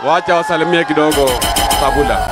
Wacha wasalimie kidogo Sabula.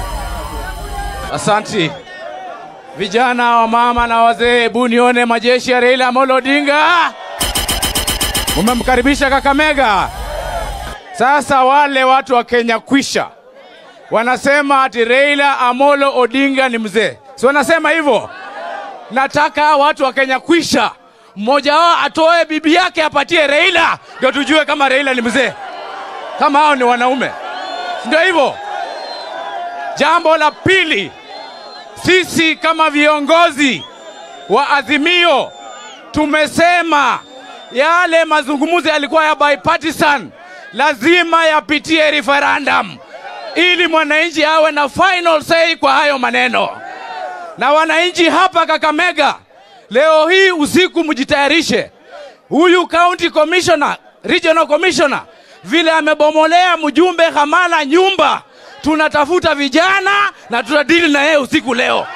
Asanti vijana wa mama na wazee, hebu nione majeshi ya Raila Amolo Odinga. Mumemkaribisha Kakamega. Sasa wale watu wa Kenya kwisha wanasema ati Raila Amolo Odinga ni mzee, si wanasema hivyo? Nataka watu wa Kenya kwisha, mmoja wao atoe bibi yake apatie Raila, ndio tujue kama Raila ni mzee, kama hao ni wanaume, si ndio hivyo? Jambo la pili, sisi kama viongozi wa Azimio tumesema yale mazungumzo yalikuwa ya bipartisan, lazima yapitie referendum ili mwananchi awe na final say kwa hayo maneno. Na wananchi hapa Kakamega, leo hii usiku mjitayarishe. Huyu county commissioner, regional commissioner, vile amebomolea mjumbe Hamala nyumba, tunatafuta vijana na tutadili na yeye usiku leo.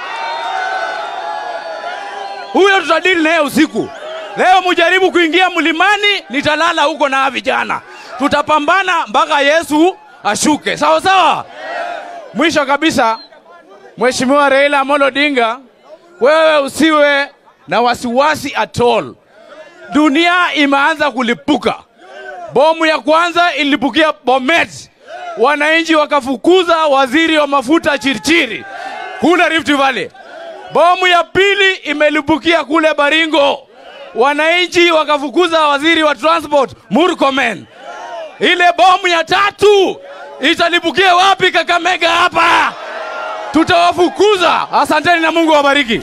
Huyo tutadili na yeye usiku leo. Mujaribu kuingia mlimani, nitalala huko na vijana, tutapambana mpaka Yesu ashuke. Sawa sawa. Mwisho kabisa, Mheshimiwa Raila Amolo Odinga, wewe usiwe na wasiwasi at all. Dunia imeanza kulipuka. Bomu ya kwanza ilipukia Bomet, wananchi wakafukuza waziri wa mafuta Chirchiri kule Rift Valley. Bomu ya pili imelipukia kule Baringo, wananchi wakafukuza waziri wa transport Murkomen. Ile bomu ya tatu italipukia wapi? Kakamega hapa, tutawafukuza. Asanteni na Mungu awabariki.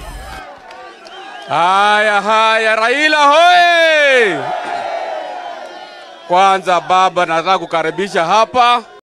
Haya haya, Raila hoye! Kwanza baba, nataka kukaribisha hapa